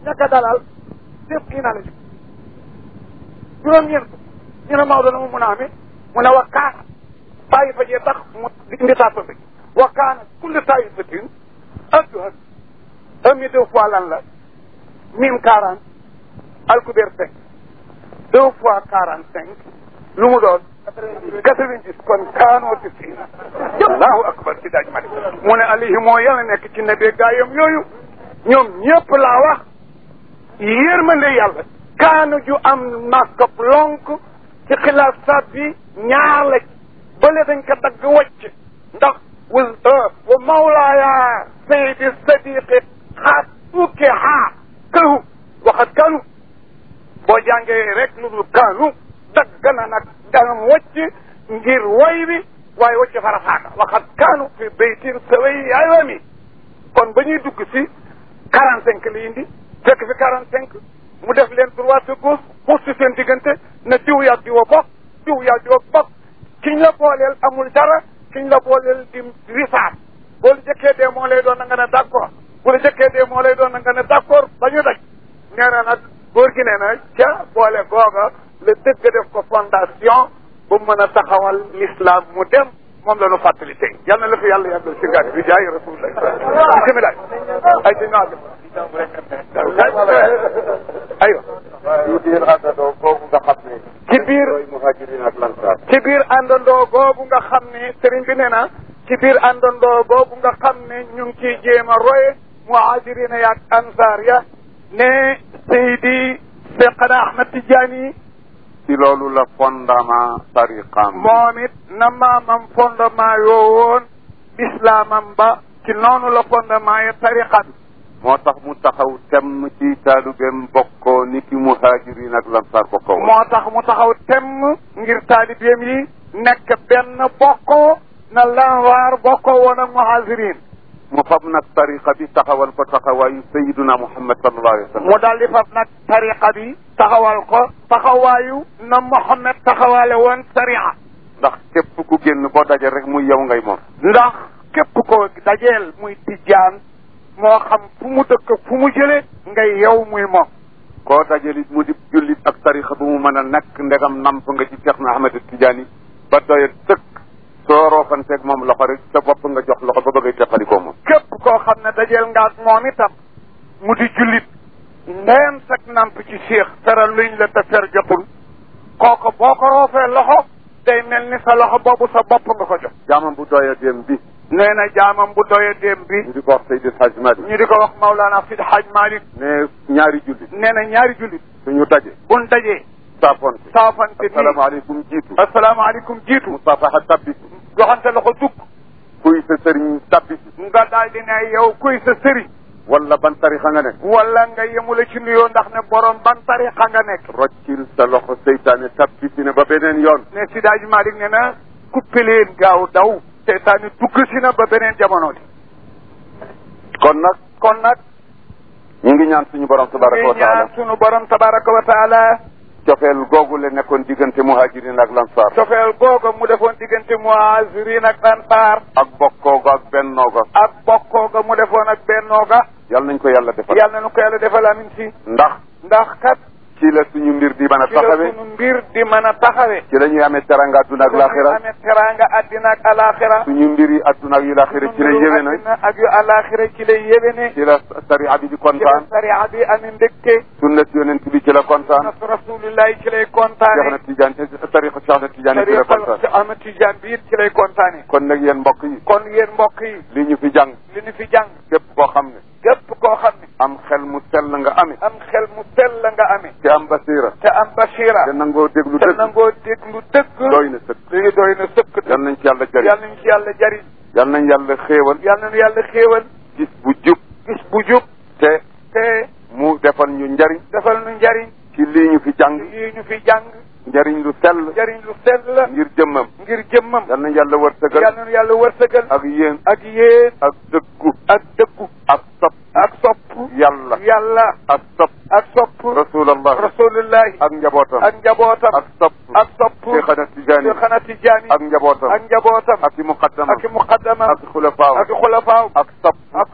ñaka dalal def kii naa la ci juróom-ñeent ñu ne Maodo na mu mun a amee mu ne wa kaana bàyyi fa jee tax mu indi tàpp bi wa kaana kulli taifatin adduhan un mi deux fois lan la mille quarante alkubeer cinq deux fois quarante cinq lu mu doon quatre-vingt-dix kon kaanoo si fii allahu akbar si daaj malik mu ne alayhi moo yàlla nekk ci nebe gaayam yooyu ñoom ñëpp laa wax yërmande yàlla kaanu ju am maskop lonk ci xilaasaat bi ñaar la bële dañ ko dagg wacc ndax wa wa mawlaaya sayidi sadiqi xaat ukke xaa këhu waxat kanu boo jàngee rek lu dul kanu dagg na nag dangam wacc ngir woy bi waaye wacc farafaaka waxat kanu fi baytin saway ayami kon ba ñuy dugg si quarante cinq la indi fekk fi quarante cinq mu def leen droite gauche pour si seen diggante na diw yaa diwa bokk diw yaa diwa bokk kiñ la booleel amul dara kiñ la booleel di rifaat boo la jëkkee dee moo lay doon na nga ne d' accord bu la jëkkee dee moo lay doon na nga ne d' accord ba ñu daj nee na nag góor gi nee na ca boole googa la dëgg def ko fondation ba mu mën a taxawal l'islam mu dem moom la ñu fàttali tey yal na la fi yàlla yàggal si gàtt bi jaay rasulullah bisimilah ay di ñoo aywa ci biir àndandoo boobu nga xam ne. ci biir mooy muhajirin ak lansaar. ci biir àndandoo boobu nga xam ne sëriñ bi nee na ci biir àndandoo boobu nga xam ne ñu ngi ciy jéem a roye muhajirina yaak ansaar ya ne Seydi Seexna Ahmad Tijaani ci loolu la fondement tariqaam. moom it na maamam fondement yoo woon islaamam ba ci noonu la fondement ya tariqa bi moo tax mu taxaw temm ci taalubeem bokkoo ni ki muhajirin ak lansaar bokkoo. moo tax mu taxaw temm ngir taalibeem yi nekk benn bokkoo na lanwaar bokkoo woon ak muhajirin mu fab nag tariqa bi taxawal ko taxawaayu sayiduna muhammad sallallahu alayhi wa sallam. mu daal di fab nag tariqa bi taxawal ko taxawaayu na Muhammad taxawaale woon sariya ndax képp ku génn boo daje rek muy yow ngay moom. ndax képp ko dajeel muy tijjaan moo xam fu mu dëkk fu mu jële ngay yow muy moom koo dajalit mu di jullit ak tariqa bu mu mën a nekk ndegam namp nga ci Cheikh na Ahmed Tidiane ba doyat sëkk soo roofanteeg moom loxo rek sa bopp nga jox loxo ba bëggay teqalikoo moom. képp koo xam ne dajeel nga ak moom itam mu di jullit ndeyam sag namp ci Cheikh tera luñ la te fer jotul kooku boo ko roofee loxo day mel ni sa loxo boobu sa bopp nga ko jox jaamam bu doya dem bi nee na jaamam bu doye déem bi ñu di ko wax Seydi Hadj Malick ñu di ko wax Maulana Sidi Hadj Malick ne ñaari jullit nee na ñaari jullit suñu daje buñ dajee saafonte saafante nii asalaamaaleykum jiitu asalaamaaleykum jiitu musafaha tabbisi joxante loxo dugg kuy sa sëriñ tabbisi nga daal di ne yow kuy sa sëriñ wala ban tarixa nga nekk wala nga yemula ci nuyoo ndax ne borom ban tarixa nga nekk roccil sa loxo seytaane tabbisi ne ba beneen yoon ne Sidi Hadj Malick ne na kuppe leen gaaw daw seytaane dugg si na ba beneen jamono di kon nag kon nag ñu ngi ñaan suñu borom tabaraka wa ngi ñaan taala sunu borom tabaraka wa taala cofeel googu le nekkoon diggante muhajirin ak lansaar cofeel googa mu defoon diggante muhajirin ak ansaar ak bokkoo ga ak bennoo ga ak bokkoo ga mu defoon ak bennoo ga yal nañ ko yàlla defal yàlla na nu ko yàlla defal amin si ndax ndax kat ci la suñu mbir di mën a ci la taxawe sunu mbir di mën a taxawe ci la ñuy amee teranga adduna ak laaxira amee teraanga addina ak alaxira suñu mbir yi adduna ak yu laaxira ci la yéwé na addina ak yu alaxira ci lay yéwéne ci la sariya bi di ci la kontaan sariya bi amee mbégte sunnat yonent bi ci la kontaan nas rasulillahi ci lay Cheikh kontaane na Tidiane tariqa Cheikh na Tidiane ci la tariqa kontaan ci Ahmad Tijaan bi it ci lay kontaane kon nag yéen mbokk yi kon yéen mbokk yi li ñu fi jàng li ñu fi jàng képp koo xam ne képp koo xam ne am xel mu sell nga amee am xel mu sell la nga amee te am basira te am bashira te nangoo déglu te dëgg nangoo déglu dëgg doy na sëkk léegi doy na sëkk yal nañ ci yàlla jëriñ yàlla nañu ci yàlla jariñ yal nañ yàlla xéewal yàlla nañu yàlla xéewal gis bu jub gis bu jub te te mu defal ñu njariñ defal nu njariñ ci lii ñu fi jàng yi ñu fi jàng njariñ lu sell njariñ lu sell ngir jëmmam ngir jëmmam yal nañ yàlla wërsëgal yàlla nañu yàlla wërsëgal ak yéen ak yéen ak dëggu ak dëggu ak sopp ak sopp yàlla yàlla ak sopp ak sopp rasulallah rasulullahi ak njabootam ak njabootam ak sopp ak sopp Cheikhana Tijaani Cheikhana Tijaani ak njabootam ak njabootam ak i muqaddama ak muqaddama ak xulafaaw ak xulafaaw ak sopp ak sopp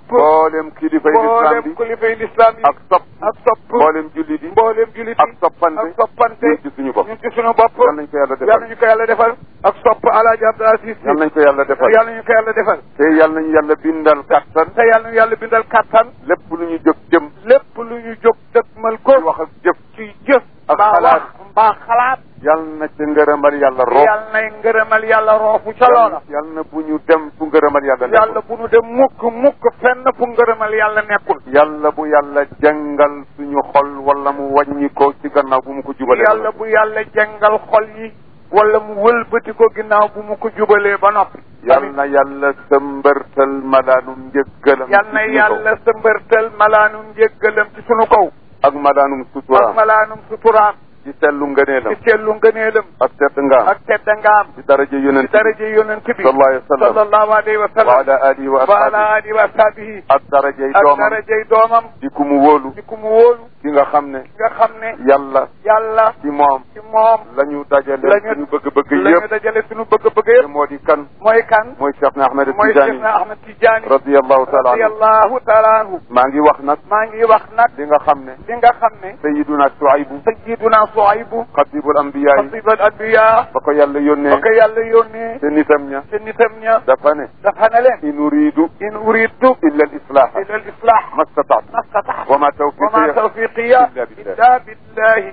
mboolem kilifay lislaam mboolem bi kilifay lislaam yi ak sopp ak sopp mboolem jullit yi mboolem julit ak yi soppante ak soppante ñun ci suñu bopp ñun ci suñu bopp yal nañ ko yàlla yal defal nañu ko yàlla defal ak sopp alaaji Abdou Aziz yal nañ ko yàlla defal yal nañu ko yàlla defal te yal nañu yàlla bindal kattan te yal nañu yàlla bindal kattan lépp lu ñu jóg jëm lépp lu ñu jóg dëgmal ko ci wax ak jëf ci jëf ak mbaa xalaat. wax mbaa xalaat yal na ci ngërëmal yàlla roof yal nay ngërëmal yàlla roofu ca loola yal na bu ñu dem fu ngërëmal yàlla yàlla nekkul bu nu dem mukk mukk fenn fu ngërëmal yàlla nekkul yàlla bu yàlla jàngal suñu xol wala mu wàññi ko ci gannaaw bu mu ko jubalee yàlla bu yàlla jàngal xol yi wala mu wëlbati ko ginnaaw bu mu ko jubalee ba noppi yal na yàlla sëmbërtal malaanum njëggalam yal na ci suñu kaw. yàlla sëmbërtal malaanum njéggalam ci sunu kaw ak malaanum ak suturaam malaanum suturaam ci sellu ngëneelam ci cellu ngëneelam ak tedd ngaam ak tedda ngaam ci daraja ci yonent bi daraje yonent bi sallallahu alayhi wa sallam sallallahu alayhi wa wa sallam ala alihi wa wa ala ashabihi alihi wa ashabihi ak darajay ak doomam darajey doomam di ku mu wóolu di ku mu wóolu ki nga xam ne ki nga xam ne yàlla yàlla ci moom ci moom la ñu dajale lañu suñu bëgg-bëgg la ñu yëpp dajale suñu bëgg-bëgg te yëpp moo di kan mooy kan mooy Cheikh na Ahmed mooy Tidiane Cheikh na Ahmed Tidiane radiyallahu taala anhu radiyallahu taala anhu maa ngi wax nag maa ngi wax nag li nga xam ne li nga xam ne sayiduna Suaybu sayyiduna Suaybu xatibul ambiya yi xatibal anbiya ba ko yàlla yónnee ba ko yàlla yónnee te nitam ña te nitam ña dafa ne dafa ne leen in uridu in uridu illa al islaha ila al islah ma stataatu ma stataatu wa ma wa ma tawfiqiya tawfiqiya illa billah illa billahi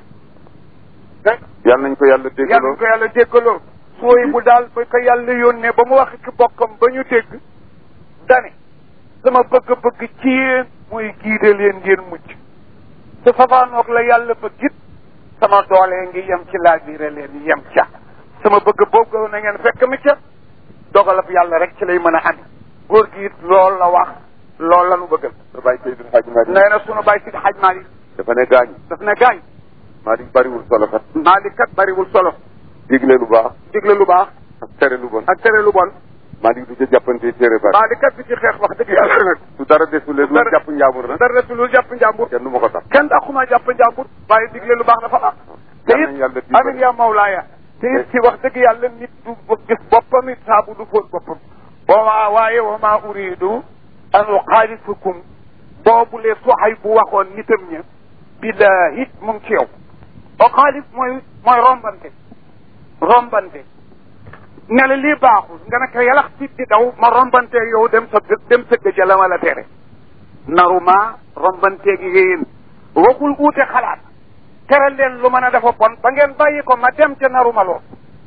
yal nañ ko yàlla yàlla déggaloo ko yàlla déggaloo sooy bu daal ba ko yàlla yónnee ba mu wax ci bokkam ba ñu dégg dane sama bëgg-bëgg ci yéen mooy giide leen ngeen mucc te safaanoog la yàlla bëgg it sama doole ngi yem ci laabire leen yem ca sama bëgg boobu na ngeen fekk mi ca dogalab yàlla rek ci lay mën a am góor gi it loolu la wax loolu la nu bëggal sa bàyyi Seydil Hadji Malick nee na sunu bàyyi si xaj Malick dafa ne gaañ daf ne gaañ Malick bariwul solo kat Malick kat bariwul solo digle lu baax digle lu baax ak tere lu bon ak tere lu bon Malick du ca jàppante téere bari Malick kat bi ci xeex wax dëgg yàlla nag su dara desulee du dara- jàpp njaamur na dara desul lu jàpp njàmbur kenn du ma ko tax kenn dàquma jàpp njàmbur waaye digle lu baax dafa baax te Yal nañu it yàlla dimbali. amin yaa mawlaaya te it ci wax dëgg yàlla nit du gis boppam it saabu du fóot boppam wa waaye wa maa uridu an uxaalifakum boobu le soxay bu waxoon nitam ña billahi mu ngi ci yow uxaalif mooy mooy rombante rombante ne la lii baaxul nga ne ko yalax fit di daw ma rombante yow dem sa dem sa gëj la ma la tere naruma rombanteeg yéen waxul uute xalaat tere leen lu mën a dafa bon ba ngeen bàyyi ko ma dem ca naruma lool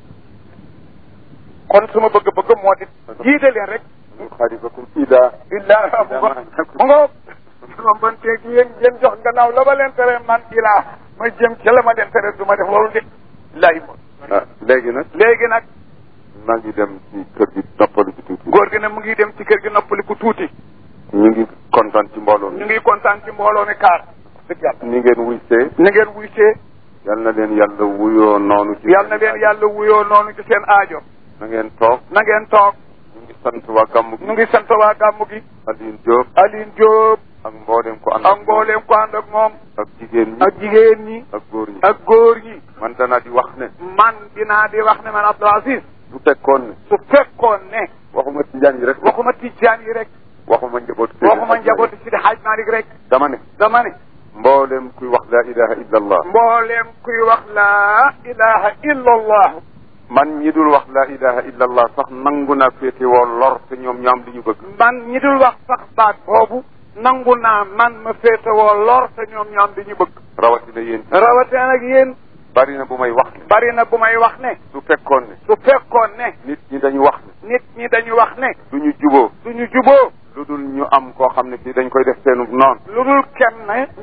kon suma bëgg-bëgg moo di jiite leen rek xaalifakum ila illa mu nga rombanteeg yéen ngeen jox gannaaw la ma leen tere man ilaa ma jëm ca la ma leen tere du ma def loolu de lay mo ah léegi nag léegi nag maa ngi dem ci kër gi noppalu ci tuuti góor gi ne mu ngi dem ci kër gi noppaliku tuuti ñu ngi kontaan ci mbooloo mi ñu ngi kontaan ci mbooloo mi kaar dëgg yàlla ni ngeen wuy see ni ngeen wuy see yal na leen yàlla wuyoo noonu ci yàlla na leen yàlla wuyoo noonu ci seen aajo na ngeen toog na ngeen toog ñu ngi sant waa gàmm gi ñu ngi sant waa gàmmu gi Aline Diop Aline Diop ak mboolem ko ànd ak mbooleem ko ànd ak moom ak jigéen ñi ak jigéen ñi ak góor ñi ak góor ñi man danaa di wax ne man dinaa di wax ne man Abdou Aziz su fekkoon ne su fekkoon ne waxuma tijaan yi rek waxuma tijjaan yi rek waxuma njaboot waxuma njabooti si di Haj Malik rek dama ne dama ne mboolem kuy wax laa ilaha illa allah mbooleem kuy wax laa ilaha illa allah man ñi dul wax laa ilaha illa allah sax nangu naa féete woo lor te ñoom ñoo am li ñu bëgg man ñi dul wax sax baat boobu nangu naa man ma féetewoo lor te ñoom ñoom di ñu bëgg rawatina yéen rawatina nag yéen bari na bu may wax ne bari na bu may wax ne su fekkoon ne su fekkoon ne nit ñi dañu wax ne nit ñi dañu wax ne duñu juboo duñu juboo lu dul ñu am koo xam ne kii dañ koy def seenu noon lu dul kenn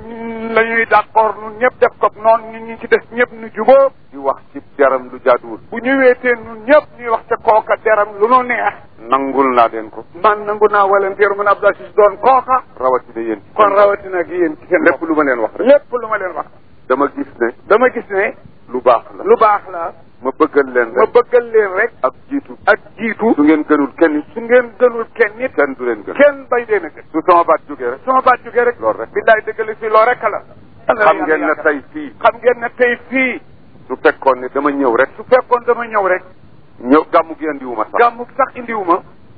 la ñuy d'accord ñun ñëpp def ko noonu ñun ñu ci des ñëpp nu juboo di wax ci jaram lu jaaduwul bu ñu weetee ñun ñëpp ñuy wax ca kooka deram lu nu neex nangul naa leen ko man nangu naa walanteer mun Abdou Aziz doon kooka rawatina yéen kon rawatina ak yéen ci seen lépp bopp lu ma leen wax rek lépp lu ma leen wax dama gis ne dama gis ne lu baax la lu baax la ma bëggal leen ma rek bëggal leen rek ak jiitu ak jiitu su ngeen gënul kenn su ngeen gënul kenn nit kenn du leen gën kenn bay leen a gën su sama baat jógee rek sama baat jógee rek loolu rek billaay dëggali si loo rek la xam ngeen ne tey fii xam ngeen ne tey fii su fekkoon ne dama ñëw rek su fekkoon dama ñëw rek ñëw gàmmu gi andiwuma sax gàmmu sax indiwuma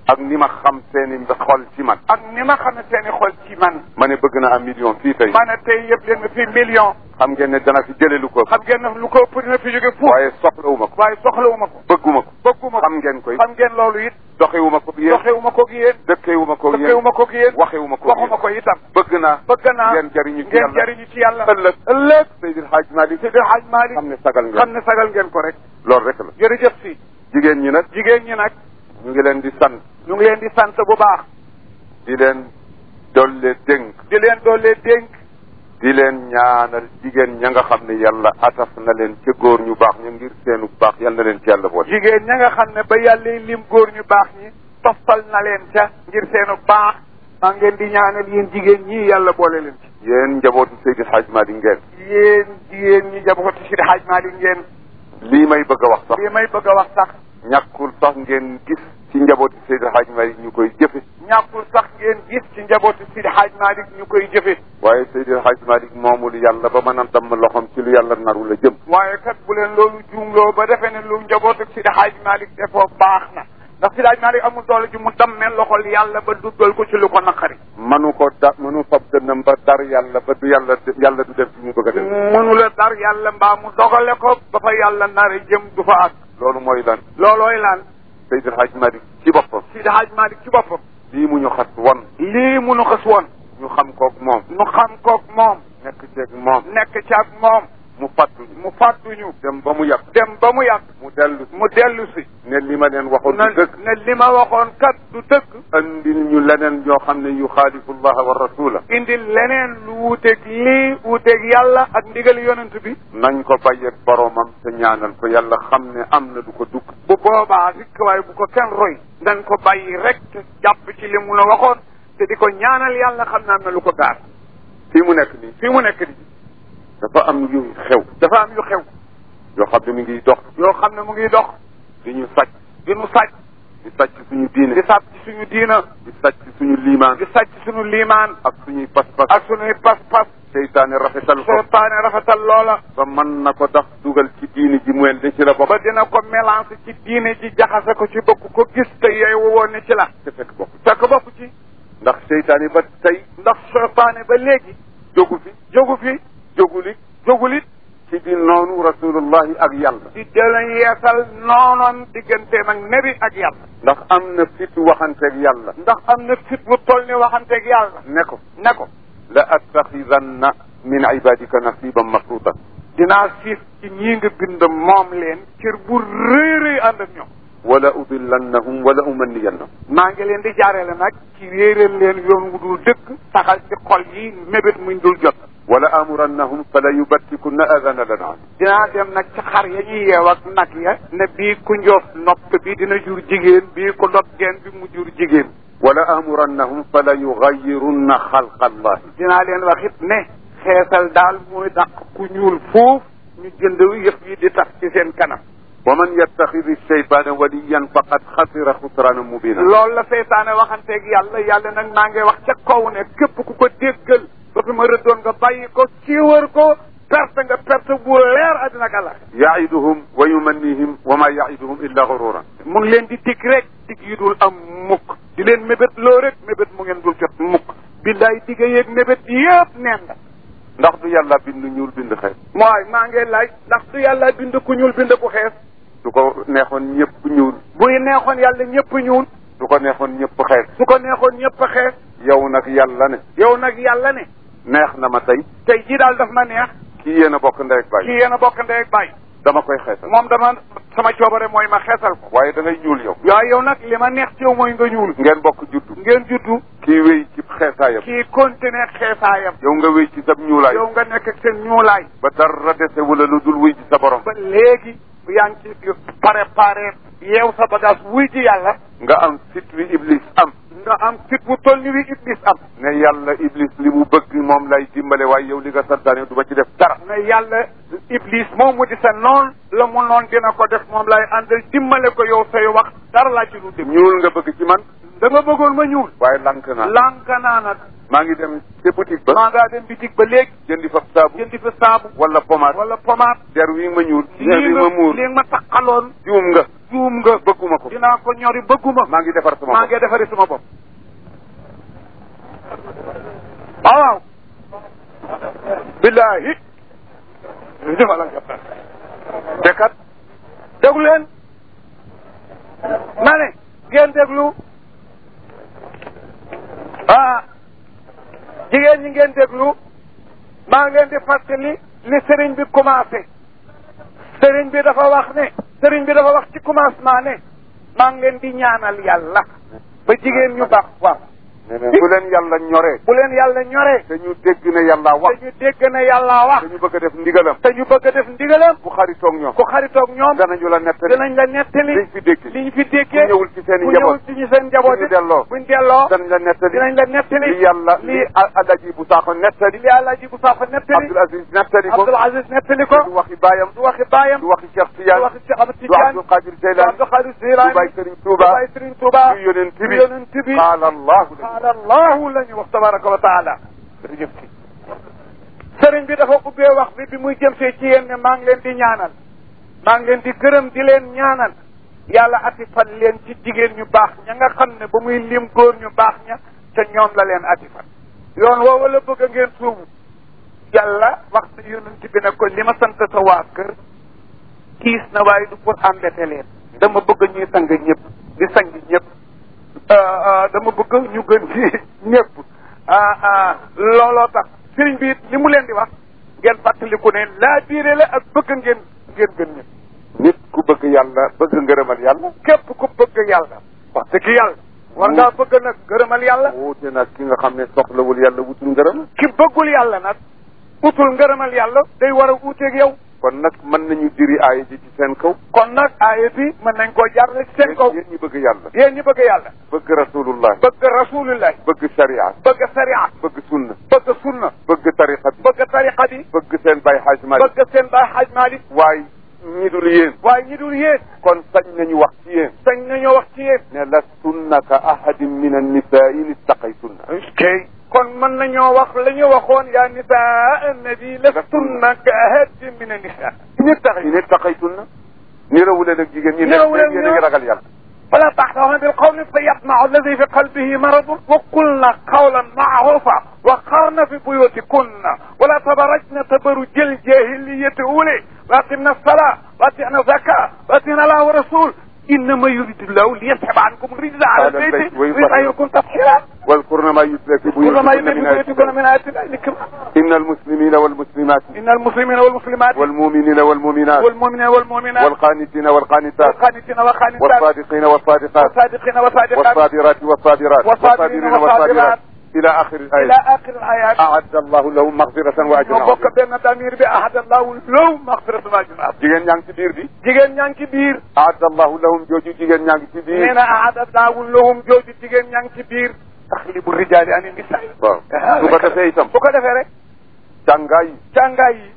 ak ni ma xam seeni xol ci man ak ni ma xam ne seeni xol ci man ma ne bëgg na am million fii tey ma ne tey yëpp leen nga fi million xam ngeen ne dana fi jële lu ko xam ngeen ne lu ko ëpp dina fi jóge foofu waaye soxlawuma ko waaye soxlawuma ko bëgguma ko bëgguma ko xam ngeen koy xam ngeen loolu it doxewuma ko yéen doxewuma ko gi yéen dëkkewuma ko yéen dëkkewuma ko gi yéen waxewuma ko waxuma ko itam bëgg naa bëgg naa ngeen jariñu ci ngeen yàlla jariñu ci yàlla ëllëg ëllëg Seydil Hadj Malick Seydi Hadj Malick xam ne sagal ngeen xam ne sagal ngeen ko rek loolu rek la jërëjëf si jigéen ñi nag jigéen ñi nag ñu ngi leen di sant ñu ngi leen di sant bu baax di leen dolle dénk di leen doole dénk di leen ñaanal jigéen ña nga xam ne yàlla ataf na leen ca góor ñu baax ñu ngir seenu baax yal na leen ci yàlla boole jigéen ña nga xam ne ba yàlla lim góor ñu baax ñi toftal na leen ca ngir seenu baax maa ngeen di ñaanal yéen jigéen ñi yàlla boole leen ci yéen njabootu Seydil Hadj Malick ngeen yéen jigéen ñi jabooti Seydi Hadj Malick ngeen lii may bëgg a wax sax lii may bëgg a wax sax ñàkkul sax ngeen gis ci njabootu Seydil Hadj Malick ñu koy jëfe ñàkkul sax ngeen gis ci njabooti Seydi Hadj Malick ñu koy jëfe waaye Seydil Hadj Malick moomul yàlla ba mën a damm loxoom ci lu yàlla naru la jëm waaye kat bu leen loolu juumloo ba defee ne lu njabootu Seydi Hadj Malick defoo baax na ndax Seydi Hadj Malick amul doole ji mu dammee loxol yàlla ba duggal ko ci lu ko naqari manu ko da manu fab dënnam ba dar yàlla ba du yàlla yàlla du dem fi mu bëgg a dem mënu la dar yàlla mbaa mu dogale ko ba fa yàlla nare jëm du fa àgg loolu mooy lan loolooy lan Seydil Hadj Malick ci boppam Seydi Hadj Malick ci boppam lii mu ñu xas won lii munu xës woon ñu xam koog moom nu xam koog moom nekk ceeg moom nekk ci ak moom mu fàttuñu mu fàttuñu dem ba mu yàq dem ba mu yàgg mu dellu si mu dellu si ne li ma leen waxoon na du dëgg ne li ma waxoon kat du dëgg andil ñu leneen ñoo xam ne yu xaalifu llaha wa rasula indi leneen lu wuuteeg lii wuuteeg yàlla ak ndigal yonent bi nañ ko bàyyeeg boromam te ñaanal ko yàlla xam ne am na du ko dugg bu boobaa rikk waaye bu ko kenn roy nañ ko bàyyi rek te jàpp ci li mu la waxoon te di ko ñaanal yàlla xam ne am na lu ko gaar fii mu nekk nii fii mu nekk nii dafa am yu xew dafa am yu xew yoo xam ne mi ngi dox yoo xam ne mu ngi dox di ñu sàcc di nu sàcc di sàcc suñu diine di sàcc ci suñu diina di sàcc suñu liimaan di sàcc suñu liimaan ak suñuy pas-pas ak suñuy pas-pas seytaane rafetal ko seytaane rafetal loola ba mën na ko tax dugal ci diine ji mu wen de ci la bopp ba dina ko mélange ci diine ji jaxase ko ci bëgg ko gis te yooyu woon ne ci la te fekk bokk fekk bokk ci ndax seytaane ba tey ndax seytaane ba léegi jógu fi jógu fi jógulit jógulit ci di noonu rasulullahi ak yàlla di dela yeesal noonoon digganteem ak nebi ak yàlla ndax am na fitu waxanteeg yàlla ndax am na fit bu toll ni waxanteeg yàlla ne ko ne ko la attaxidanna min ibadika nasiban mafruutan dinaa siif ci ñii nga bind moom leen cër bu rëy rëy ànd ak ñoom wala udillannahum wala umanniyannahum maa ngi leen di jaareele nag ci réeral leen yoon wu dul dëkk saxal ci xol yi mébét muñ dul jot wala amurannahum fala yubattikunna adana lanam dinaa dem nag ci xar ya ñuy yeew ak nag ya ne bii ku njoof nopp bi dina jur jigéen bii ku dot geen bi mu jur jigéen wala amurannahum fala yugayirunna xalqa allahi dinaa leen wax it ne xeesal daal mooy dàq ku ñuul foofu ñu jënd yëf yi di tax ci seen kanam wa man yattaxidi shaytaana waliyan faqad xasira xusraana mubina loolu la seytaane waxanteeg yàlla yàlla nag maa ngi wax ca kaw ne képp ku ko déggal ba fi ma rëddoon nga bàyyi ko siiwar ko perte nga perte bu leer àddina ak àlla yaiduhum wa yumannihim wa ma yaiduhum illa gururan mu ngi leen di dig rek dig yi dul am mukk di leen mébét loo rek mébét mu ngeen dul jot mukk billaay digga yeeg mébét yëpp neen la ndax du yàlla bind ñuul bind xeet mooy maa ngi laaj ndax du yàlla bind ku ñuul bind ku xees du ko neexoon ñëpp ñuul buy neexoon yàlla ñëpp ñuul du ko neexoon ñëpp xeet su ko neexoon ñëpp xees yow nag yàlla ne yow nag yàlla ne neex na ma tey tey jii daal daf ma neex kii yéen a bokk ndey ak baay kii yéen a bokk ndey ak baay dama koy xeetal moom dama sama coobare mooy ma xeesal ko waaye da ngay ñuul yow waaye yow nag li ma neex ci yow mooy nga ñuul ngeen bokk juddu ngeen juddu kii wéy ci xeesaayam kii continuer xeesaayam yow nga wéy ci sab ñuulaay yow nga nekk ak seen ñuulaay ba dara dese wala lu dul wuy ci sa borom ba léegi yaa ngi ci préparé yeew sa bagage wuy ji yàlla nga am fit wi iblis am nga am fit bu toll ni wi iblis am ne yàlla iblis li mu bëgg moom lay dimbale waaye yow li nga santaane du ma ci def dara ne yàlla iblis moom mu di sa noon la mu noon dina ko def moom lay àndal dimbale ko yow say wax dara laa ci lu dem ñuul nga bëgg ci man da nga bëggoon ma ñuul waaye lank naa lànk naa nag maa ngi dem ca boutique ba maa ngaa dem bitig ba léegi jëndi fa saabu jëndi fa saabu wala pommade wala pommade der wi ma ñuul der lii wi ma muur lii ma taqaloon juum nga juum nga bëgguma ko dinaa ko ñori bëgguma maa ngi defar sama maa bopp ngi defari sama bopp waaw waaw billahi defal ak te kat déglu leen ma ne ngeen déglu ah jigéen ñi ngeen déglu maa ngeen di fàttali li sëriñ bi commencé sëriñ bi dafa wax ne sëriñ bi dafa wax ci commencement ne maa ngi leen di ñaanal yàlla ba jigéen ñu baax waaw nee na bu leen yàlla ñoree bu leen yàlla ñoree te ñu dégg ne yàlla wax te ñu dégg ne yàlla wax te ñu bëgg a def ndigalam te ñu bëgg a def ndigalam bu xaritoog ñoom ku xaritoog ñoom danañu la nettali dinañ la nettali liñ fi dégg li ñu fi déggee ku ñëwul ci seen i ku njaboot ñëwul ci ñu seen njaboot bu ñu delloo buñ delloo danañ la nettali dinañ la nettali li yàlla li li alaji bu saaxo nettali li Alaaji bu Saafa nettali Abdul Aziz nettali ko Abdul Aziz nettali ko du waxi baayam du waxi baayam du waxi Cheikh du Tidiane waxi Cheikh Ahmad du Tidiane Abdul Qadir du Jeylaani Abdul Xaadir du Jilaani Baay Sëriñ Tuuba du Baay Sëriñ Tuuba du yonent bi du yonent bi qaala allahu qaala allahu la ñu wax tabaraka wa taala jërëjëf ci sëriñ bi dafa ubbee wax bi bi muy jëm see ci yéen ne maa ngi leen di ñaanal maa ngi leen di gërëm di leen ñaanal yàlla atifal leen ci jigéen ñu baax ña nga xam ne ba muy lim góor ñu baax ña te ñoom la leen atifal yoon woowu la bëgg a ngeen suubu yàlla wax na yonent bi ne ko li ma sant sa waa kër kiis na waaye du pour embêter leen dama bëgg ñuy sang ñëpp di sang ñëpp dama bëgg ñu gën ci ñëpp looloo tax sëriñ bi it li mu leen di wax ngeen fàttaliku ne laa biire la ak bëgg ngeen ngeen gën ñëpp nit ku bëgg yàlla bëgg ngërëmal yàlla képp ku bëgg yàlla wax dëgg yàlla war ngaa bëgg nag gërëmal yàlla wuute nag ki nga xam ne soxlawul yàlla wutul ngërëm ki bëggul yàlla nag utul ngërëmal yàlla day war a uuteeg yow kon nag mën nañu diri aaya ji ci seen kaw kon nag aaya bi mën nañ koo jaarale ci seen kaw yéen ñi bëgg yàlla yéen ñi bëgg yàlla bëgg rasulullah bëgg rasulullah bëgg sharia bëgg sariya bëgg sunna bëgg sunna bëgg tariqa bi bëgg tariqa bi bëgg seen bay xaaj malik bëgg seen baay xaaj Malik waaye ñi dul yéen waaye ñi dul yéen kon sañ nañu wax ci yéen sañ nañoo wax ci yéen ne lastunna ka ahadin min annisaa in ittaqaytunna kay kon mën nañoo wax la ñu waxoon yaa nisaa annabi lastunna ka ahadin min annisa ñu tax in ittaqaytunna nirawule nag jigéen ñi Nirawule nekk yéen a ngi ragal yàlla فلا تحتهن بالقول فيطمع الذي في قلبه مرض وقلنا قولا معروفا وقرن في بيوتكن ولا تبرجن تبرج الجاهلية أولي وأقمنا الصلاة وأطعنا الزكاة وأطعنا الله ورسول إنما يريد الله ليسحب عنكم الرجل على على البيت البيت ويطهركم. ويطهركم تطهيرا واذكرن ما يتلى في كل ما بيوتكن من آيات يملكون الله من آيات الله الكبرى إن المسلمين والمسلمات إن المسلمين والمسلمات والمؤمنين والمؤمنات والمؤمنين والمؤمنات والقانتين والقانتات والقانتين والقانتات والصادقين والصادقات والصادقين والصادقات والصابرات والصابرات والصابرين والصابرات إلى آخر إلى الآية آخر الآيات أعد الله لهم مغفرة وأجرا ñoo bokk عظيما benn damir bi ahad allahu law maxfiratu ma junaab jigéen ñaa ngi ci biir bi jigéen ñaa ngi ci biir أعد الله لهم jooju jigéen ñaa ngi ci nee biir na ahad allahu lahum jooju jigéen ñaa ngi ci biir taxlibu rijaali ani nisaa waaw su ko defee itam bu ko defee rek jàngaay yi jàngaay yi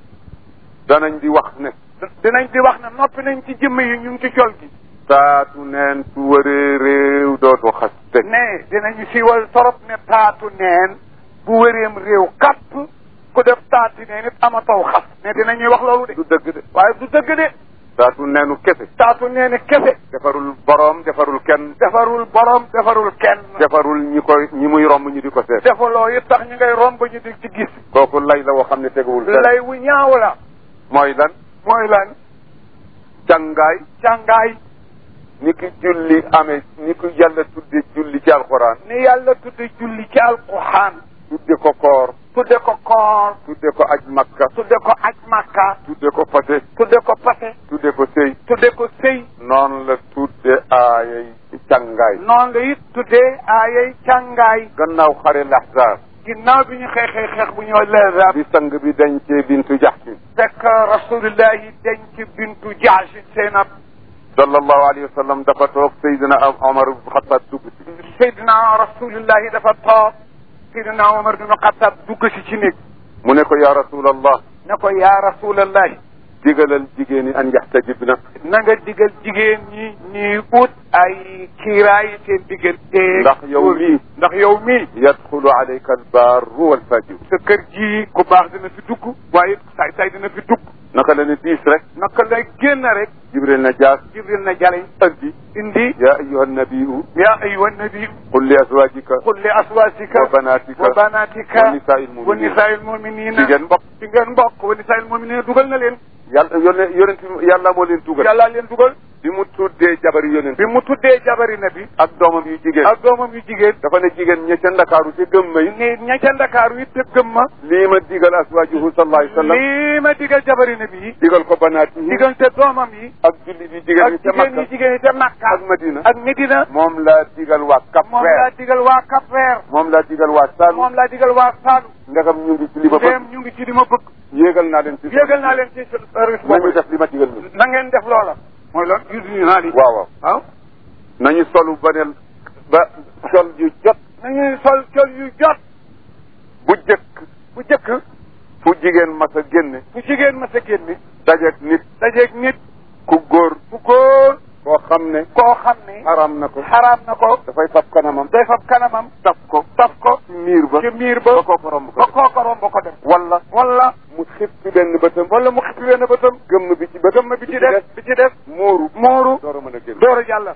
danañ di wax ne dinañ di wax ne noppi nañ ci jëmm yi ñu ngi ci col gi taatu neen su wëree réew dootu xas teg ne dinañu siiwal torop ne taatu neen bu wëreem réew kapp ku def taati neen it amataw xas ne dinañuy wax loolu de du dëgg de waaye du dëgg de taatu neenu kese taatu neeni kese defarul boroom defarul kenn defarul borom defarul kenn defarul ñi koy ñi muy romb ñu di ko seet defaloo it tax ñu ngay romb ñu di ci gis kooku lay la woo xam ne teguwul fenn lay wu ñaaw la mooy lan mooy lan jàngaay càngaay ni ki julli amee ni ki yàlla tudde julli ci alxuraan ni yàlla tudde julli ci alquran tudde ko koor tudde ko koor tudde ko aj makka tudde ko aj makka tudde ko fase tudde ko pase tudde ko sëy tudde ko sëy noonu la tudde aayay càngaay noonu la it tuddee aayay càngaay gannaaw xare laxzaar ginnaaw bi ñu xeexee xeex bu ñoo leesab bi sang bi dencee bintu jaxsin fekk rasulillahi denc bintu jaasin seenab sallallahu alayhi wa sallam dafa toog Seydina Omar ibn Xattaab dugg si seydina rasulillahi dafa toog seydina omar bin xattaab dugg si ci néeg mu ne ko yaa rasulallah ne ko yaa rasulallahi digalal jigéen ñi an yaxtajibna na nga digal jigéen ñi ñuy ut ay kiiraay seen diggante ndax yow mii ndax yow mii yadxulu alayka albarru walfajir sa kër ji ku baax dina fi dugg waaye saay saay dina fi dugg naka la ne diis rek naka lay génn rek jibril na jaas jibril na jale andi indi ya ayuha nabiyu ya ayuha nabi qul li azwajika qul li aswasika wa banatika wa banatika wa nisaa'il wa mu'minin nisaa'il mu'minina jigéen mbokk ci ngeen mbokk wa nisaa'il mu'minina dugal na leen yàlla yónne yonent yàlla moo leen tugal yàlla leen dugal bi mu tuddee jabari yonent bi mu tuddee jabari nabi ak doomam yu jigéen ak doomam yu jigéen dafa ne jigéen ña ca ndakaaru ca gëm may ne ña ca ndakaaru it te gëm ma lii ma digal aswaajuhu sallallahu alayhi wa sallam lii ma digal jabari nabi yi digal ko banaatihi diggante doomam yi ak julli bi jigéen ak ñi ca jigéen Makka yi jigéen yi ca Makka ak Madina ak Medina moom laa digal waa Cap moom laa Vert digal waa Cap Vert moom laa digal waa Saloum moom laa digal waa Saalum ndegam ñu ngi ci li ma bëgg dem ñu ngi ci li ma bëgg yéegal naa leen ci yéegal naa leen ci service nañu boobu def li ma digal ñu na ngeen def loola mooy loolu usine naa li waaw waaw waaw nañu solu baneel ba sol yu jot nañuy sol col yu jot bu jëkk bu jëkk fu jigéen mas a génne bu jigéen ma sa génne dajeeg nit dajeeg nit ku góor bu góor koo xam ne koo xam ne haram na ko xaraam na ko dafay fab kanamam day fab kanamam taf ko taf ko ci miir ba ci miir ba ba koo ko romb ko ba kooka romb ko def wala wala mu xib ci benn bëtam wala mu xippi wenn bëtam gëmm bi ci bëtam gëmm bi ci def bi ci def muuru mooru door a mën a génn door a jàll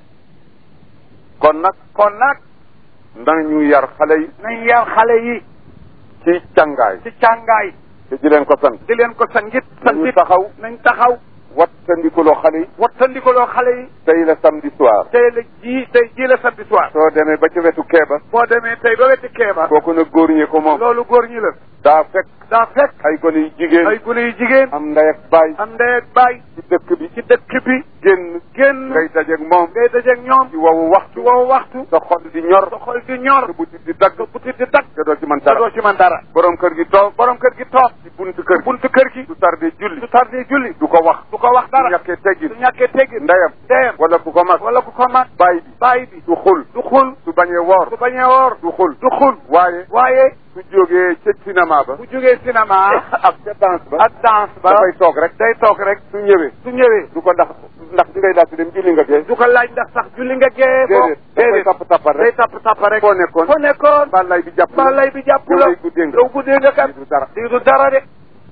kon nag kon nag nañu yar xale yi nañ yar xale yi ci càngaay ci càngaay te di leen ko sant di leen ko sangit nañu santit taxaw nañ taxaw wattandikuloo xale yi wattandikoloo xale yi tey la samedi soir tey la ji tey ji la samedi soir soo demee ba ci wetu keeba boo demee tey ba wetti keeba kooku nag góor ñee ko moom loolu góor ñi la daa fekk daa fekk ay gone yu jigéen ay gune yu jigéen am ndey ak baay am ndey ak baay ci dëkk bi ci dëkk bi génn génn ngay dajeeg moom ngay dajeeg ñoom ci wowu ci waxtu woowu waxtu sa xol di ñor sa xol di ñor sa butit di dagg sa butit di tag te doo ci mën te dara doo ci man dara borom kër gi toog borom kër gi toog ci buntu kër gi buntu kër gi du tardé julli du tardé julli du ko wax du ko wax du dara ñàkkee teggin du ñàkkee teggin ndeyam ndeyam wala ku ko mag wala ku ko mag baay bi baay bi du xul du xul du bañee woor du bañee woor du xul du xul waaye waaye su jógee ca cinéma ba bu jógee cinéma ak ca danse ba ak danse ba dafay toog rek day toog rek su ñëwee su ñëwee du ko ndax ndax di ngay daal di dem julli nga gee du ko laaj ndax sax julli nga gee bo déedéet dafay tapp tappal day rek tapp tapp rek foo nekkoon foo nekkoon balay bi jàpp ba lay bi jàpp yow la lay guddee nga yow guddee nga kat du dara di du dara de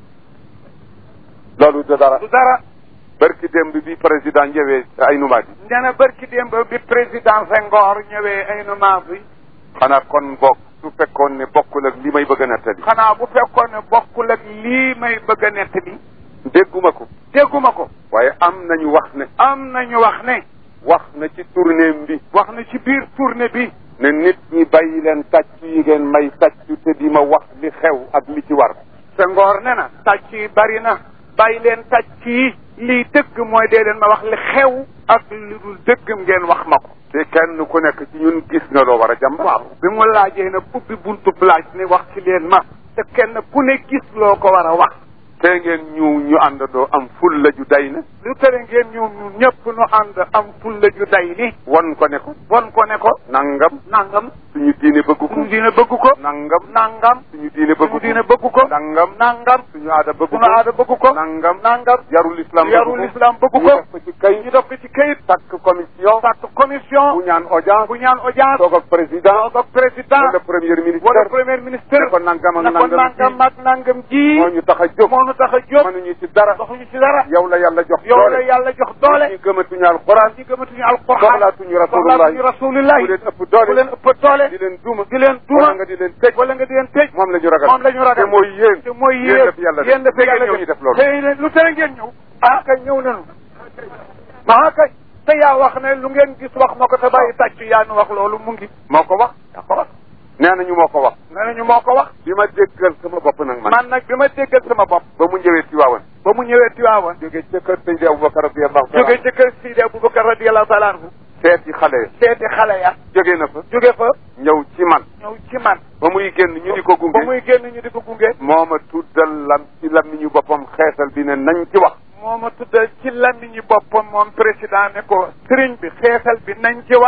loolu du dara du dara barki démb bi président ñëwee ay numaat yi nee na barki démb bi président Senghor ñëwee ay numaas yi xanaa kon bokk su fekkoon ne bokkul ak li may bëgg a nettali xanaa bu fekkoon ne bokkul ak lii may bëgg a nett bi dégguma ko dégguma ko waaye am nañu wax ne am nañu wax ne wax na ci tournéem bi wax na ci biir tournée bi ne nit ñi bàyyi leen tàcc yi ngeen may tàcc te di ma wax li xew ak li ci war Senghor ne na tàcc yi bari na bàyyi leen tàcc yi lii dëgg mooy dee leen ma wax li xew ak li dul dëggam ngeen wax ma ko te kenn ku nekk ci ñun gis nga loo war a jàmb waaw bi mu laajee nag ubbi buntu laaj ne wax ci leen ma te kenn ku ne gis loo ko war a wax te ngeen ñu ñu àndandoo am ful la ju day na lu tere ngeen ñëw ñun ñëpp nu ànd am fulla ju day ni won ko ne ko won ko ne ko nangam nangam suñu diine bëgg ko suñu diine bëgg ko nangam nangam suñu diine bëgg suñu ko diine bëgg ko nangam nangam suñu aada bëgg suñu aada ko bëgg ko nangam nangam yarul islam bëgg yarul ko islam bëgg ñu ko def ko ci kay ñu def ko ci kayit takk commission sàkk commission bu ñaan audience bu ñaan audience toog ak président toog ak président wala premier ministre wala premier ministre ne ko nangam ak ne ko nangam nangam ak nangam ji moo ñu tax a jóg moo nu tax a jóg mënuñu ci dara doxuñu ci dara yow la yàlla jox yow la doole yàlla jox doole ñi gëmatuñu alquran ñi gëmatuñu alquran soxlaatuñu rasulullah soxlaatuñu rasulullah bu leen ëpp doole bu leen ëpp doole di leen duma di leen duma wala nga di leen tëj wala nga di leen tëj moom la ñu ragal moom la ñu ragal te mooy yéen te mooy yéen yéen la fi yàlla def yéen la fi te yàlla ngeen ñëw ñu def loolu te yéen lu tere ngeen ñëw ah kay ñëw nañu maa kay te yaa wax ne lu ngeen gis wax ma ko te bàyyi tàcc yaa nu wax loolu mu ngi moo ko wax yaa ko wax nee nañu moo ko wax nee nañu moo ko wax bi ma déggal sama bopp nag man man nag bi ma déggal sama bopp ba mu ñëwee ci waawan ba mu ñëwee Tiwaawan jógee ca kër Seydi Aboubacar radiyallahu taala jóge ci kër Sidi Aboubacar radiyallahu taala anhu seeti xale ya seeti xale ya jóge na fa jóge fa ñëw ci man ñëw ci man ba muy génn ñu di ko gunge ba muy génn ñu di ko gunge moo ma tuddal lam ci làmmiñu boppam xeesal bi ne nañ ci wax moo ma tuddal ci làmmiñu boppam moom président ne ko sëriñ bi xeesal bi nañ ci wax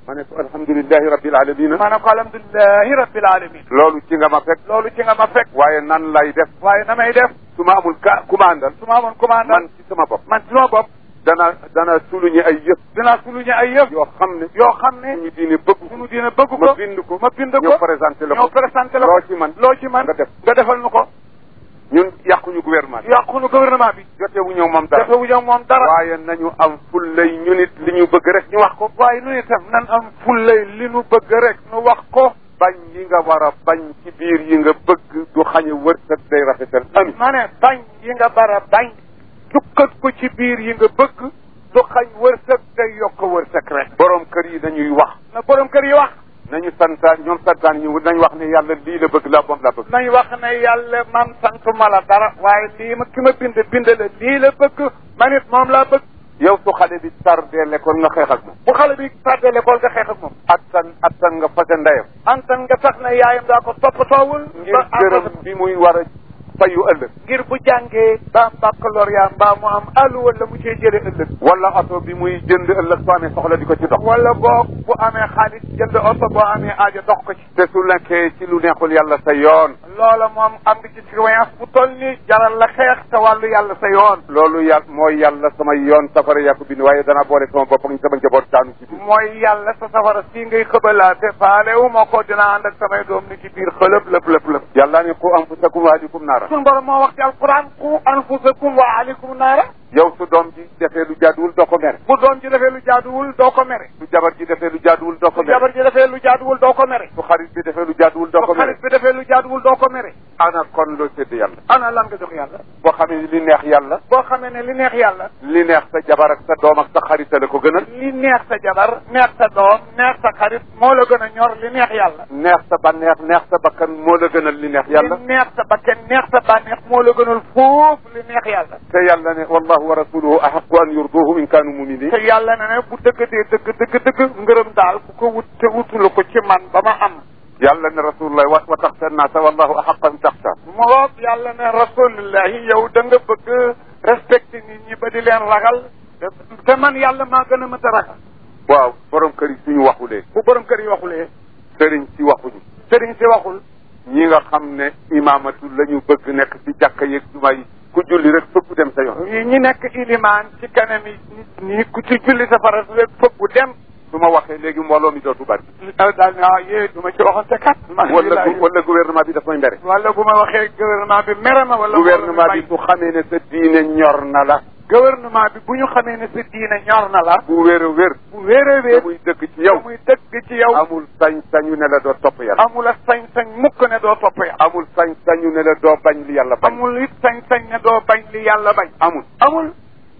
ma ne ko alhamdulilahi rabbil alamina ma ne ko alhamdulilahi rabbil alamin loolu ci nga ma fekk loolu ci nga ma fekk waaye nan lay def waaye na may def su ma amul ka commandal su ma amoon commandant man ci sama bopp man ci sama bopp dana dana suluñi ay yëf dinaa suluñu ay yëf yoo xam ne yoo xam ne suñu diine bëgg suñu diine bëgg ko ma bind ko ma bind ko ñëw présenté la ñëw ko présenté la ko loo ci man loo ci man nga def nga defal nu ko ñun yàquñu gouvernement bi yàqunu gouvernement bi jotewu ñëw moom dara dafa wuñu moom dara waaye nañu am fullay ñu nit li ñu bëgg rek ñu wax ko waaye nu itam nan am fullay li nu bëgg rek nu wax ko bañ yi nga war a bañ ci biir yi nga bëgg du xañe wërsëg day rafetal ami ma ne bañ yi nga bara bañ jukkat ko ci biir yi nga bëgg du xañ wërsëg day yokk wërsëg rek borom kër yi dañuy wax na borom kër yi wax nañu santaan ñoom santaan ñu nañ wax ne yàlla lii la bëgg la moom la bëgg nañ wax ne yàlla man santuma la dara waaye lii ma ki ma bind bind la lii la bëgg man it moom laa bëgg yow su xale bi tardé l'école nga xeex ak moom bu xale bi tardé l'école nga xeex ak moom attan attan nga fase ndeyam antan nga tax na yaayam daa ko toppatoowul ngir gërëm bi muy war a fayu ëllëg ngir bu jàngee ba am baccalauréat mbaa mu am àllu wala mu cee jële ëllëg wala oto bi muy jënd ëllëg soo amee soxla di ko ci dox wala boo bu amee xaalis jënd oto boo amee aajo dox ko ci te su nekkee ci lu neexul yàlla sa yoon loola moom am nga ci surveillance bu toll ni jaral la xeex te wàllu yàlla sa yoon loolu yàlla mooy yàlla sama yoon safara yaa ko bind waaye danaa boole sama bopp ak sama njaboot daanu ci biir mooy yàlla sa safara sii ngay xëbalaate faale wu ma ko dinaa ànd ak samay doom ni ci biir xëlëb lëp lëp lëp yàlla ni qu anfusakum wa ahlikum naara suñu borom moo wax ci alquran qu anfusakum wa ahlikum naara yow su doom ji defee lu jaaduwul doo ko mere bu doom ji defee lu jaaduwul doo ko mere su jabar ji defee lu jaaduwul doo ko bu mere jabar ji defee lu jaaduwul doo ko mere su xarit bi defee lu jaaduwul doo ko bu mere xarit bi defee lu jaaduwul doo ko mere ana kon loo sédd yàlla ana lan nga jox yàlla boo xamee ni li neex yàlla boo xamee ne li neex yàlla li neex sa jabar ak sa doom ak sa xarit la ko gënal li neex sa jabar neex sa doom neex sa xarit moo la gën a ñor li neex yàlla neex sa bànneex neex sa bakkan moo la gënal li neex yàlla li neex sa bakken neex sa bànneex moo la gënal foofu li neex yàlla te yàlla ne wallahu wa rasuluhu ahaqu an yurduhu in kaanu muminin te yàlla ne ne bu dëggatee dëgg dëgg dëgg ngërëm daal ku ko wut te wutulu ko ci man ba ma am yàlla ne rasulullah wa wa taxsha naasa wallahu ahaqu an taxsha moo yàlla ne rasulillahi yow da nga bëgg respecté nit ñi ba di leen ragal te man yàlla maa gën a mën a ragal waaw borom kër yi suñu waxulee bu borom kër yi waxulee sëriñ si waxuñu sëriñ si waxul ñi nga xam ne imaamatu la ñu bëgg nekk ci jàkka yeeg juma yi ku julli rek fëpp dem sa yoon ñi ñi nekk ilimaan ci kanam yi nit ñi ku ci julli safara rek fëggu dem su ma waxee léegi mbooloo mi dootu bari daal ne ah yee du ma ci waxante kat wala gu- wala gouvernement bi daf may mbere wala bu ma waxee gouvernement bi mere ma wala gouvernement bi su xamee ne sa diine ñor na la gouvernement bi bu ñu xamee ne sa diine ñor na la bu wér a wér bu wéeree te wéer muy dëkk ci yow muy dëgg ci yow amul sañ-sañu ne la doo topp yàlla amul a sañ-sañ mukk ne doo topp yàlla amul sañ-sañu ne la doo bañ li yàlla bañ amul it sañ-sañ ne doo bañ li yàlla bañ amul amul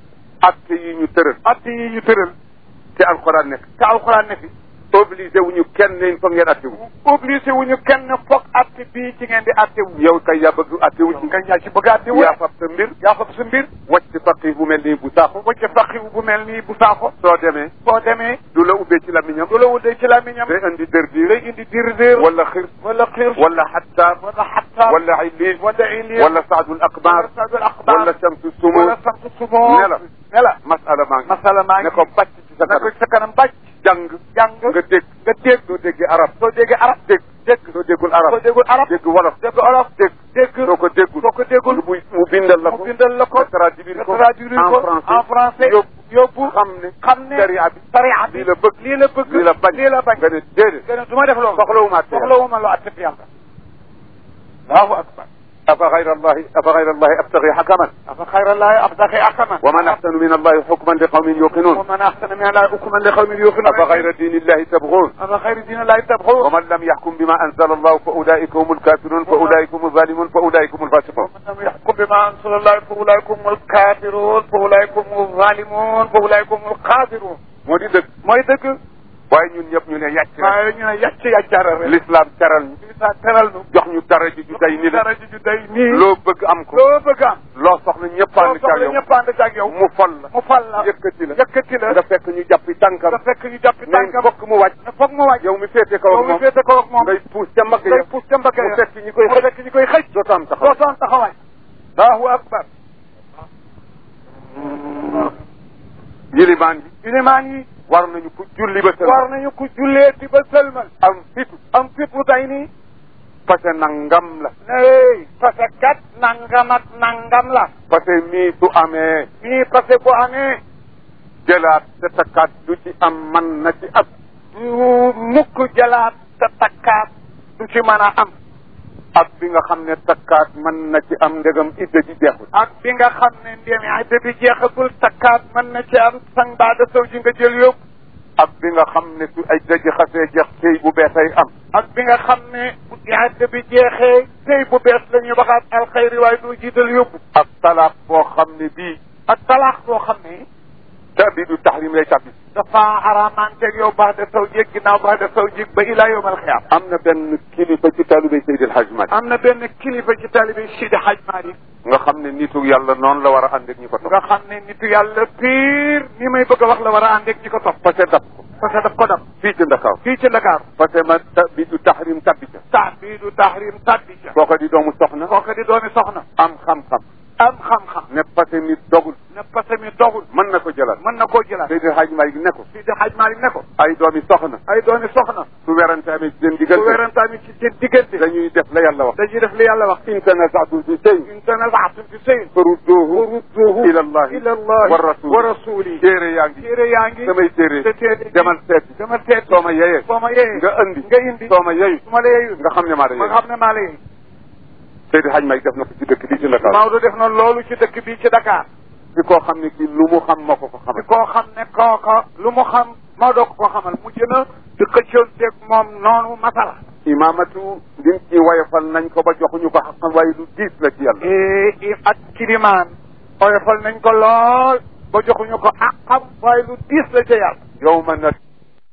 acte yi ñu tëral att yi ñu tëral te alxuraan nekk te alxuraan ne fi obligé wu ñu kenn ne foog ngeen atte wu obligé wu ñu kenn foog atte bii ci ngeen di atte wu yow kay yaa bëgg atte wu ci nga yaa ci bëgg a atte wu yaa fab sa mbir yaa fab sa mbir wàcc faqih bu mel nii bu saaxu wacce faqiwu bu mel nii bu saako soo demee boo demee du la ubbee ci lamiñam du la wuddee ci làmmiñam day indi dër diir day indi dir dir wala xir wala xiir wala xattaar wala xattaar wala illiil wala iliir wala saadul akbar sadul axbaar wala samsu sumu wala samtu sumoo ne la ne la masala maa ngi masala maa ngi ne ko bàcc ci sa ne ko kanam sa kanam bàcc jàng jàng nga dégg nga dégg soo déggee arab soo déggee arab dégg dégg soo déggul arab soo déggul arab dégg wolof dégg olof dégg dégg soo ko déggul soo ko déggul mu mu bindal la ko mu bindal la ko nga traduire ko traduire ko en français en français yóbbu yóbbu xam ne xam ne sharia bi sharia bi lii la bëgg lii la bëgg lii la bañ lii la bañ nga ne déedéet nga ne du ma def loolu soxlawuma atte yàlla soxlawuma loo atte fi yàlla allahu akbar afa gayra allahi afa gayra allahi abtagi xakaman afa xayra llahi abdaxi akaman wa man axsanu min allahi xukman li qawmin yuqinun wa man axsana min allahi hukman li qawmin yuqinun afa gayra dini illahi tabgun afa xayra dini llahi tabxu wa man lam yaxkum bima anzala allahu fa ulaika hum alkafirun fa ulaika hum alzalimun fa ulaika hum alfasiqun ومن لم يحكم بما انزل الله فاولئك هم الكافرون فاولئك هم الظالمون فاولئك هم القادرون moo di dëgg mooy dëgg waaye ñun ñëpp ñu ne yàcc rek waaye ñu ne yàcc yàccaara rek l'islam teral ñu li sa teral nu jox ñu dara ji ju day ni la dara ji ju day nii loo bëgg am ko loo bëgg am loo soxla ñëpp loo ànd ca soxla yow ñëpp ànd ci ak yow mu fol la mu fal la yëkkati la yëkkati la nga fekk ñu jàppi tànkam nga fekk ñu jàppi ne tànkam fokk mu wàcc ne foog mu wàcc yow mi féete kaw yow ak mi moom féete kaw ak moom ngay puus ca mbagg ngay ya puus ca mbagg mu ya fekk ñi koy mu xëj fekk ñi koy xëj dootu am taxaw dootoon taxawaay allahu akbar yilimaan yi ilimaan yi war nañu ku julli ba war nañu ku julleeti ba sëlmal am fitu am fit bu day nii parce que nangam la ne parce que kat nangam ak nangam la parce que mii su amee nii parce que bu amee jëlaat te takkaat du ci am man na ci ab du mukk jëlaat te takkaat du ci mën a am ak bi nga xam ne takkaat mën na ci am ndegam idda ji jeexul ak bi nga xam ne ndéem idda bi jeexagul takkaat mën na ci am sang baada sow ji nga jël yóbbu ak bi nga xam ne su ay daji xasee jeex sëy bu beesay am ak bi nga xam ne bu idda bi jeexee sëy bu bees la ñuy waxaat alxayri waaye doo jiital yóbbu ak talaaq boo xam ne bii ak talaax boo xam ne tabi du tahrim lay tabbi dafa araamanteeg yow baax de saw jéeg ginnaaw baax de saw jéeg ba ilaa yawmal xiyaam am na benn kilifa ci taalibé Seydi El Hadj Malick am na benn kilifa ci taalibe Sidi Hadj Malick nga xam ne nitu yàlla noonu la war a ànd ak ñi ko topp nga xam ne nitu yàlla pire ni may bëgg a wax la war a ànd ak ñi ko topp parce que dab ko parce que daf ko dam fii ci Ndakaaw fii ci Dakar parce que ma tabi du tahrim tabbi ca tax bii du tahrim tabbi ca kooka di doomu soxna kooku di doomi soxna am xam-xam am xam-xam ne parce que nit dogul ne parce que mi doxul mën na ko jëlal mën na koo jëlaat Seydi El Hadj Malick ne ko Sidi Hadj Malick ne ko ay doomi soxna ay doomi soxna su werante amee ci seen bu diggante werantaami ci seen diggante dañuy def la yàlla wax dañuy def li yàlla wax in tanaza'tum fi shay'in in tanaza'tum fi shay'in farudduhu farudduhu ila allahi ila allahi wa rasuli wa rasuli téere yaa ngi téere yaa ngi samay téere te téere demal seeti demal seet soo ma yeyee soo ma yeyee nga indi nga indi soo ma yeyu su ma la yeeyul nga xam ne maa la ma yeyee xam ne maa la yeey Seydi El Hadj Malick def na ko ci dëkk bi ci Ndakaaru Maodo def na loolu ci dëkk bi ci Dakar ci koo xam ne kii lu mu xam moo ko ko ci xamal koo xam ne kooka lu mu xam Maodo ko ko xamal mujj na di xëccoonteeg moom noonu masala imaamatu lim ci wayofal nañ ko ba joxuñu ko xaqam waaye lu diis la ci yàlla i ak kilimaan oyofal nañ ko lool ba joxuñu ko àqam waaye lu diis la ca yàlla yow ma na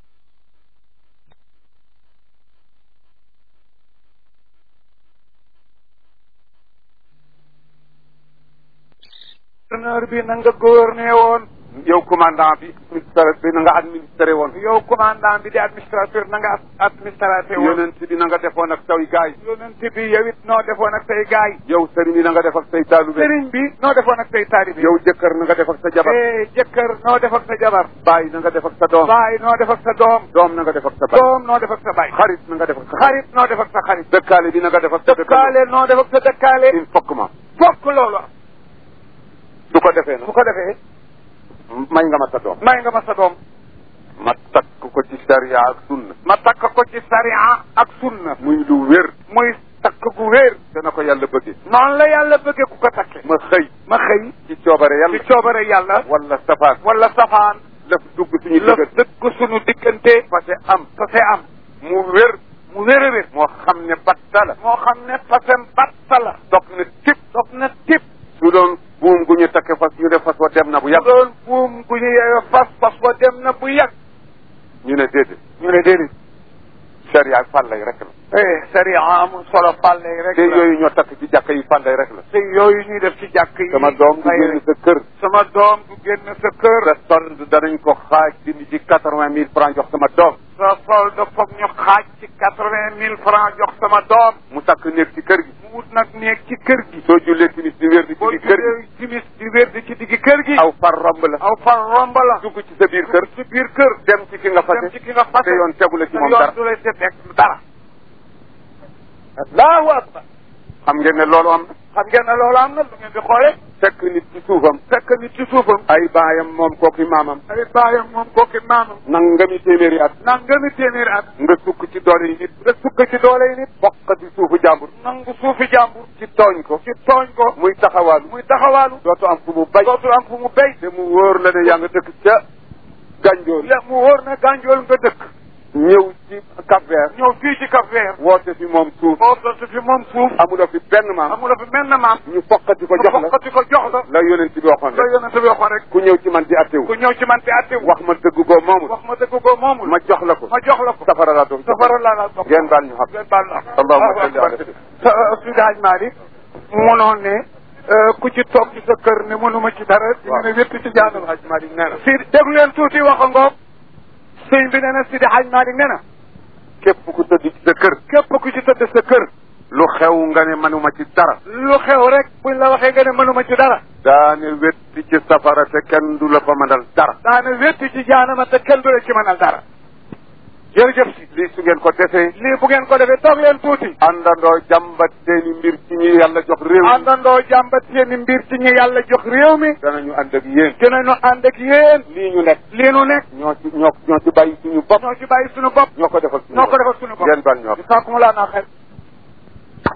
gouverneur bi na nga gouverné woon yow commandant bi administrateur bi na nga administré woon yow commandant bi di administrateur na nga administrateur woon yonent bi na nga defoon ak say gaay yonent bi yow it noo defoon ak say gaay yow sëriñ bi na nga def ak say taalube sëriñ bi noo defoon ak say taalibe yow jëkkër na nga def ak sa jabar eh jëkkër noo def ak sa jabar baay na nga def ak sa doom baay noo def ak sa doom doom na nga def ak sa baay doom noo def ak sa baay xarit na nga def ak sa xarit noo def ak sa xarit dëkkaale bi na nga def ak sa dëkkaale noo def ak sa dëkkaale il faut que ma fokk loolu am su ko defee su nag ko defee may nga ma sa doom may nga ma sa doom ma takk ko ci sariya ak sunna ma takk ko ci sariya ak sunna muy lu wér muy takk gu wéer dana ko yàlla bëggee noonu la yàlla bëggee ku ko takke ma xëy ma xëy ci coobare ci yàlla coobare yàlla wala safaan wala safaan lëf dugg suñu la dëgër dëkk sunu diggante parce que am fase am mu wér mu wér a wér moo xam ne batta la moo xam ne fasem batta la dog na tip dog na tip su doon buum gu ñu takke fas ñu ne fas wa dem na bu bu yàgg doon buum gu ñu yeewe fas fas wa dem na bu yàgg ñu ne déedéet ñu ne déedéet sariya fàllay rek la eh sariya amul solo fàlle rek te la yooyu ñoo takk ci jàkka yi fàllay rek la te yooyu ñuy def ci jàkk yi sama doom du fay génn rek. sa kër sama doom du génn sa kër sa solde danañ ko xaaj dindi ci quatre vingt mille francs jox sama doom sa solde foog ñu xaaj ci quatre vingt mille francs jox sama doom mu takk néeg ci kër gi mu wut nag néeg ci kër gi soo jullee timis di wér di ci boo di kër gi jullee timis di wér di ci diggi kër gi aw far romb la aw fan romb la dugg ci sa biir kër ci biir kër dem ci ki nga dem fase ci ki nga fase te yoon tegu la ci te moom yoon dara du lay seet nekk dara allahu akbar xam ngeen ne loolu am na xam ngeen ne loolu am na lu ngeen di xoole fekk nit ci suufam fekk nit ci suufam ay baayam moom kooki maamam ay baayam moom kooki maamam nangami téeméeri at nangami téeméeri at nga sukk ci doole yi nit nga sukk ci doole yi nit bokk ci suufu jàmbur nangu suufi jàmbur ci tooñ ko ci tooñ ko muy taxawaalu muy taxawaalu dootu am fu mu bay dootul am fu mu béy te mu wóor la ne yaa nga dëkk ca gànjool ya mu wóor ne gànjool nga dëkk ñëw ci Cap Vert ñëw fii ci Cap Vert woote fi moom suuf boo sotti fi moom suuf amuloo fi benn maam amula fi mel na maam ñu foqati ko jox la fokkati ko jox la la yonent bi waxoon la rek yonent bi waxoon rek ku ñëw ci man di attewu ku ñëw ci man te atte wax ma dëgg goo moomul wax ma dëgg ko moomul ma jox la ko ma jox la ko safara laa doon safara laa la dox ngeen baal ñu xam ngeen baal na Allahumma salli ala sa Seydi Hadj Malick munoon ne ku ci toog ci sa kër ne mënuma ci dara dina ne wépp ci jaanal Hadj Malick nee na si déglu leen tuuti wax a ngoog sëñ bi nee na Seydi Hadj Malick nee na képp ku tëdd ci sa kër képp ku ci tëdd sa kër lu xew nga ne manuma ci dara lu xew rek buñ la waxee nga ne mënuma ci dara daane wetti ci safara te kenn du la fa mënal dara daana wetti ci jaanama te kenn du la ci mënal dara jërëjëf si lii su ngeen ko defee lii bu ngeen ko defee toog leen tuuti àndandoo jàmbat seeni mbir ci ñi yàlla jox réew mi àndandoo jàmbat seeni mbir ci ñi yàlla jox réew mi danañu ànd ak yéen dinañu ànd ak yéen lii ñu nekk lii nu nekk ñoo ci ñoo ñoo ci bàyyi suñu bopp ñoo ci bàyyi suñu bopp ñoo ko defal suñu ñoo ko bopp defal suñu bopp ngeen bal ñoo saakumulaa naa xel